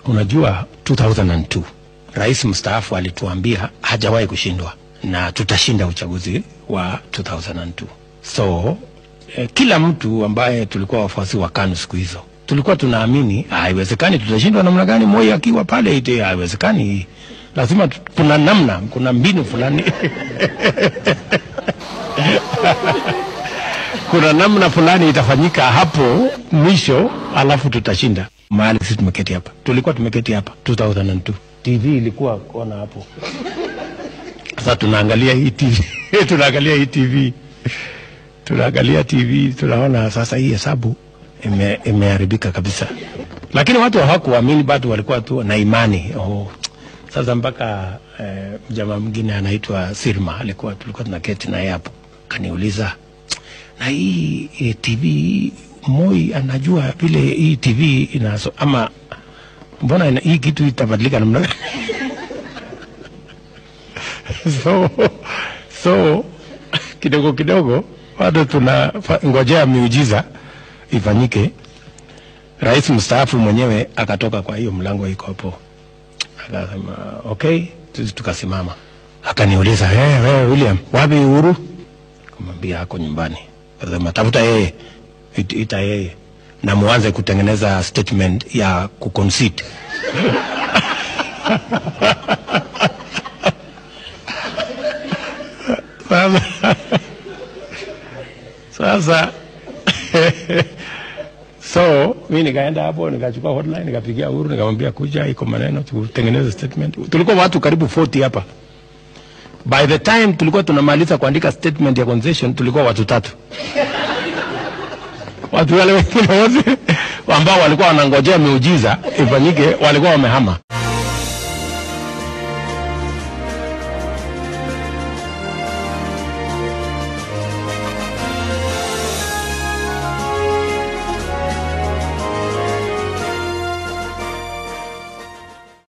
Unajua 2002 rais mstaafu alituambia hajawahi kushindwa na tutashinda uchaguzi wa 2002. So eh, kila mtu ambaye tulikuwa wafuasi wa KANU siku hizo tulikuwa tunaamini haiwezekani, tutashindwa namna gani? Moi akiwa pale ite haiwezekani, lazima tu- kuna namna, kuna mbinu fulani kuna namna fulani itafanyika hapo mwisho, alafu tutashinda. Mahali sisi tumeketi hapa, tulikuwa tumeketi hapa 2002 TV ilikuwa kona hapo. Sasa tunaangalia hii TV tunaangalia hii TV tunaangalia TV tunaona sasa hii hesabu ime, imeharibika kabisa, lakini watu hawakuamini, bado walikuwa tu na imani oh. Sasa mpaka eh, jamaa mwingine anaitwa Sirma alikuwa tulikuwa tunaketi naye hapo, kaniuliza na hii eh, TV Moi anajua vile hii TV inaso ama mbona ina, hii kitu itabadilika namna gani? so, so kidogo kidogo bado tuna fa- ngojea miujiza ifanyike. Rais mstaafu mwenyewe akatoka kwa hiyo mlango iko hapo, akasema okay, sisi tukasimama. Akaniuliza hey, wewe William, wapi Uhuru? Kumwambia ako nyumbani. Akasema tafuta yeye, it, ita yeye na muanze kutengeneza statement ya kuconcede. Sasa sasa so mi nikaenda hapo nikachukua hotline nikapigia Uhuru nikamwambia kuja, iko maneno tutengeneze statement. Tulikuwa watu karibu 40 hapa. By the time tulikuwa tunamaliza kuandika statement ya concession tulikuwa watu tatu. Watu wale wengine wote ambao walikuwa wanangojea miujiza ifanyike walikuwa wamehama.